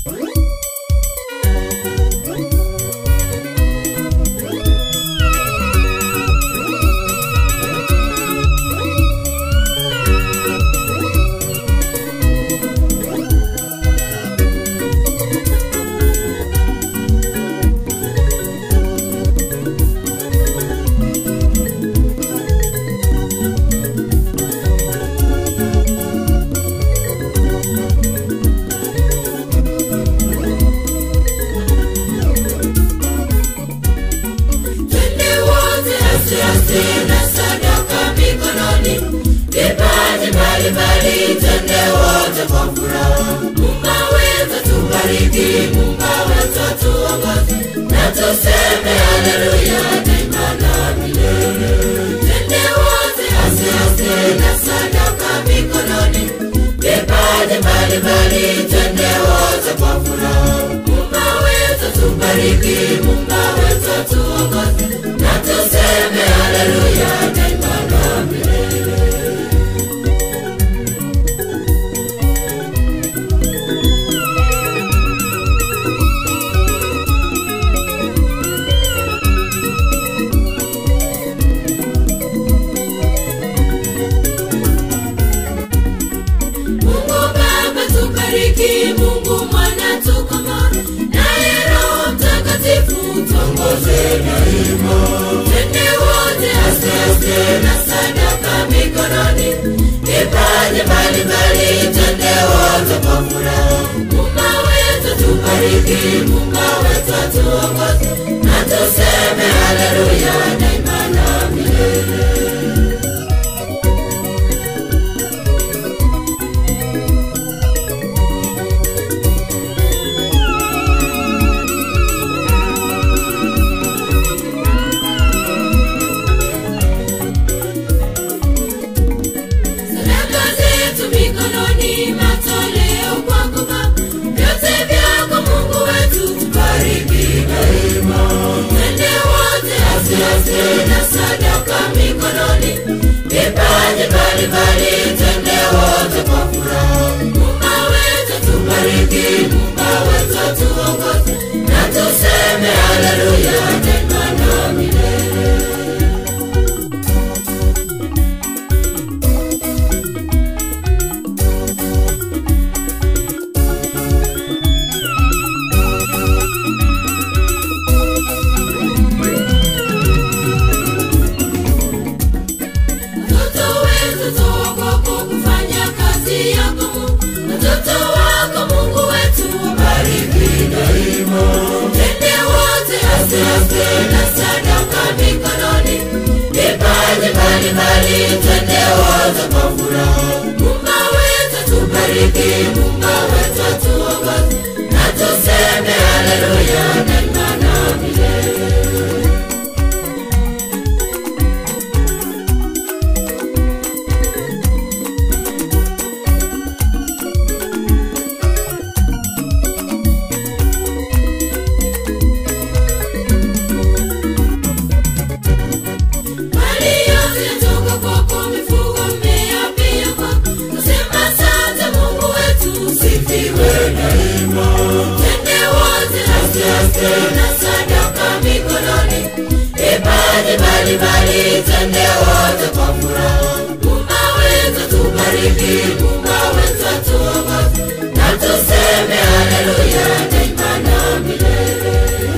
Twende wote aste aste na sadaka mikononi, vipaji mbalimbali, twende wote kwa furaha. Mungu wetu tubariki, Mungu wetu tuongoze, na tuseme haleluya daima na milele. Twende wote aste aste na sadaka mikononi, vipaji mbalimbali, twende wote kwa furaha. Mungu wetu tubariki, Mungu wetu tuongoze, na tuseme haleluya daima na milele. Mungu Baba tubariki, Mungu Mwana tukomboe, naye Roho Mtakatifu tuongoze daima. Twende wote aste aste na sadaka mikononi, vipaji mbalimbali, twende wote kwa furaha. Mungu wetu tubariki, Mungu wetu tuongoze, na tuseme haleluya daima na milele. Sadaka zetu mikononi, matoleo kwako Baba, vyote vyako Mungu wetu, tubariki daima. Twende wote aste aste na sadaka mikononi, vipaji mbalimbali, twende wote kwa furaha. Mungu wetu tubariki, Mungu wetu tuongoze, na tuseme haleluya daima na milele. Watoto wetu tuogopo kufanya kazi yako Mungu. Watoto wako Mungu wetu wabariki daima. Twende wote aste aste na sadaka mikononi, vipaji mbalimbali, twende wote kwa furaha. Mungu wetu tubariki, Mungu wetu tuongoze, na tuseme haleluya daima na milele. Mali yote yatoka kwako, mifugo, mmea pia kwako. Nasema asante Mungu wetu, usifiwe daima. Twende wote aste aste na sadaka mikononi, vipaji mbalimbali, twende wote kwa furaha. Mungu wetu tubariki, Mungu wetu atuongoze, na tuseme haleluya daima na milele.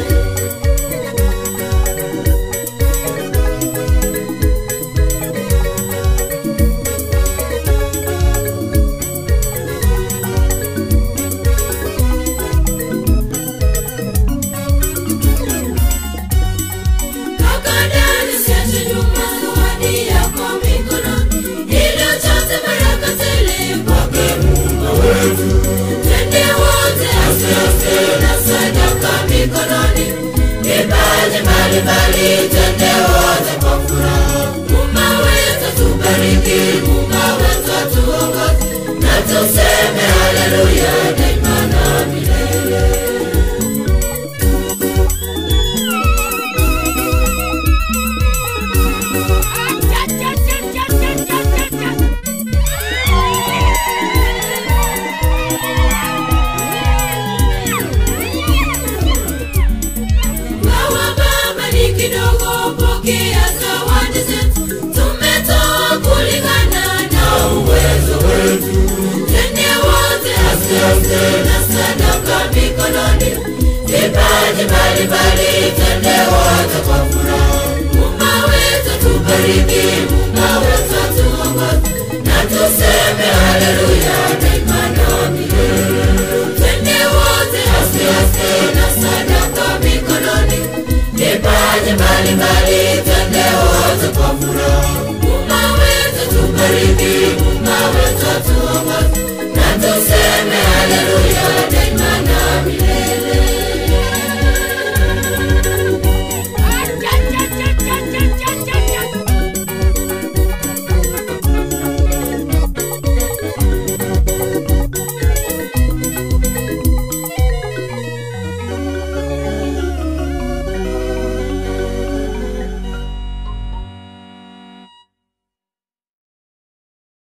Toka ndani usiache nyuma zawadi yako mikononi, ili uchote baraka tele kwake Mungu wetu. Twende wote aste aste na sadaka mikononi, vipaji mbalimbali, twende wote kwa furaha. Mungu wetu tubariki, Mungu wetu atuongoze, na tuseme haleluya daima na milele. Cha-cha-cha-cha-cha-cha-cha. aste na sadaka mikononi vipaji mbalimbali twende wote kwa furaha Mungu wetu tubariki Mungu wetu atuongoze na tuseme haleluya daima na milele twende wote aste aste na sadaka mikononi vipaji mbalimbali twende wote kwa furaha Mungu wetu tubariki Mungu wetu atuongoze na tuseme haleluya